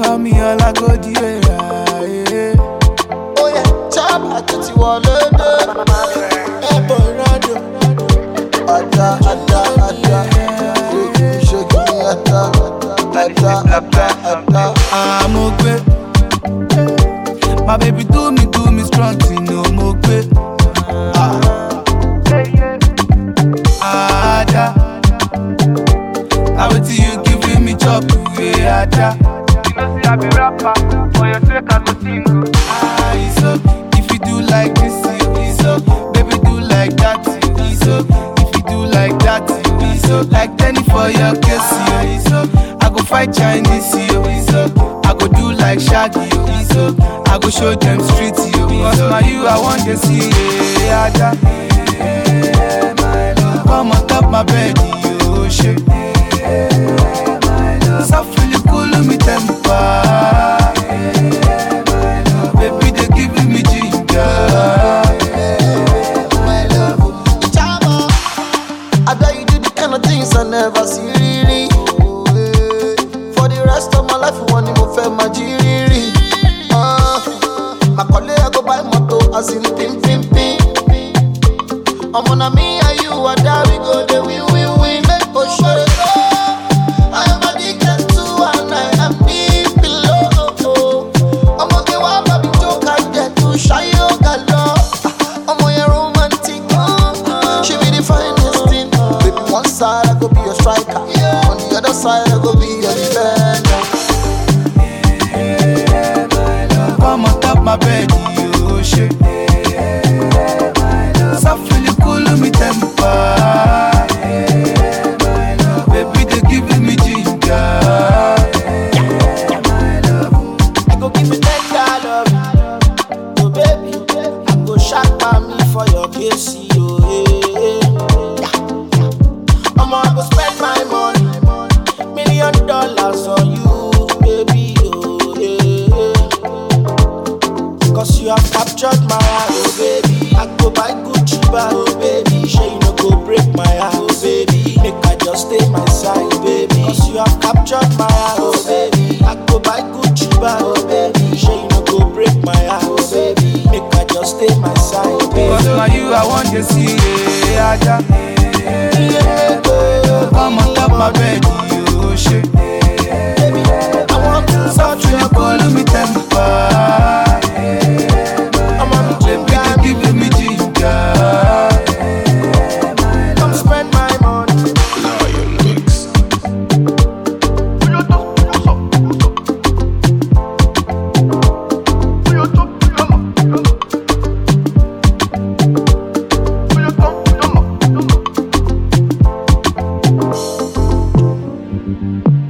call me Olagodi yeah. ó yẹ chábà tó ti wọlé dé. ẹ̀bùn ìrìnàjò. ada ada ada ṣèkì ṣèkì ada ada ada ada. Amogbe. My baby do me, do me strong, you know, Mogbe. Ada. Now what you giving me chop, yeah, Ada. You know, say I be rapper. For your sake, I go sing. oh. Ah, it's okay. If you do like this, it's okay. Baby, do like that, it's okay. If you do like that, it's okay. Like Danny for your case, it's okay. I go fight Chinese, it's okay. I go do like Shaggy, it's okay. I go show them street, yo. Cause now you, I want to see, yeah, Ada. Come on top my bed, yo, shit. Softly cool me temper. Baby, they giving me ginger. my love. Chama, I bet you do the kind of things I never see. Riri. For the rest of my life, one more fair my jiri. Uh, my colleague I go buy moto as in pim pim pim. I'm on me and you are there we go the win win win. Make for sure. I am addicted to and I am deep below. I'm okay, why baby joke I get to shy yoga love. I'm on your romantic. She be the finest thing. Baby, one side I go be your striker. On the other side I go be your defender. Come on top my bed, you shit. Softly cool me temper. Baby, they giving me ginger. I go give you tender love. Oh baby, I go sharp by me for your case. Oh, yeah, yeah. I'ma go spend my money, million dollars on you, baby. Oh yeah. Cause you have captured my heart, oh baby. I go buy Gucci bag, oh baby. Sure you no go break my heart, oh baby. Make I just stay my side, baby. Cause you have captured my heart, oh baby. I go buy Gucci bag, oh baby. Sure you no go break my heart, oh baby. Make I just stay my side, baby. Cause now you, I want to see, yeah, Ada. Yeah, baby. Come on top my bed, you shit. Baby, I want to touch Softly your cool body. me temper. I'm on the Baby, they giving me ginger. Come spend my money. Thank you.